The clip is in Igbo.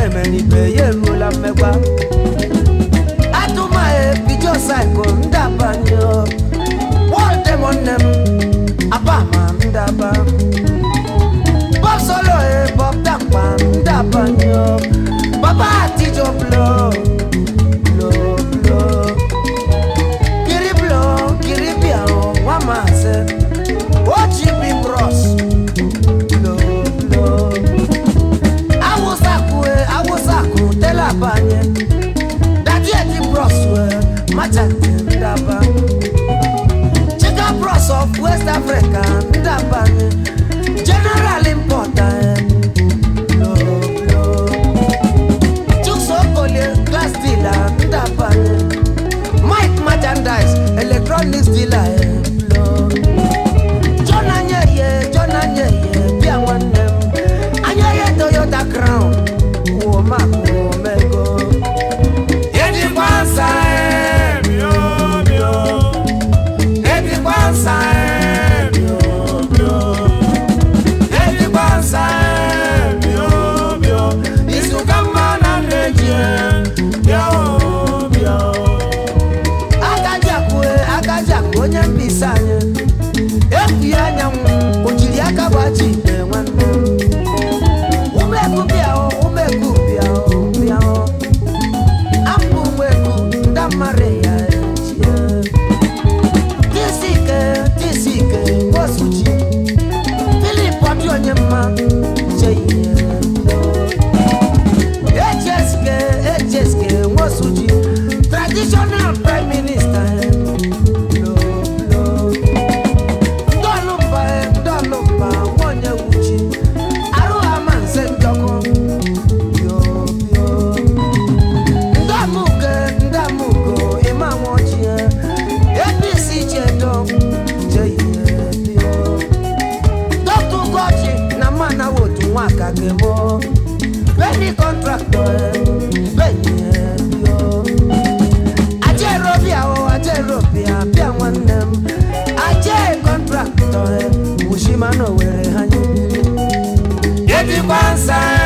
na-eme n'ibe ya eruola mmegwa atụmaghị bido saịkụ ndabanye wọldem nne m abama ndaba bob solo e bob dakpa ndabanye baba atijo blo blo blo kiri blo kiri bia o nwa maazị ochibi bros blo blo awụsakụ e awụsakụ tela banye dadi eti bros we machante ndaba chica bros of west africa ndabanye general importer blo blo Chusokolie glass dealer ndabanye Mike merchandise electronics dealer eh, blo John Anyeye John Anyeye bịa nwanne m Anyeye Toyota Crown wụ maka omego Edikwa nsa eh, bio bio Edikwa nsa eh, bio bio Edikwa nsa eh, bio bio Isuka mma na nneji eh, bịa o bịa o agajakwu agajak onye mbisa anyị ekwughị anyanwụ o jiri aka gbaji ite nwanne umeku bịa o umeku bịa o bịa o apụ nweku ndamara ya ejie tisike tisike nwosuji filip ọdị onye mma cheihe echeske echeske nwosuji traditional prime minister eh, lo, lo. ndọlụmba eh, ndọlụmba nwonye wuchi arụghama nse njọkụ yo yo ndamuke ndamuko ịma nwochie apc chedo cheihe bio dọkta ugochi na mana wotu nwaka gemo beni kọntraktọ beni bio ajero bịa o ajero bịa bịa nwanne m aje kọntraktọ wushima na owere ha nye edikwa nsa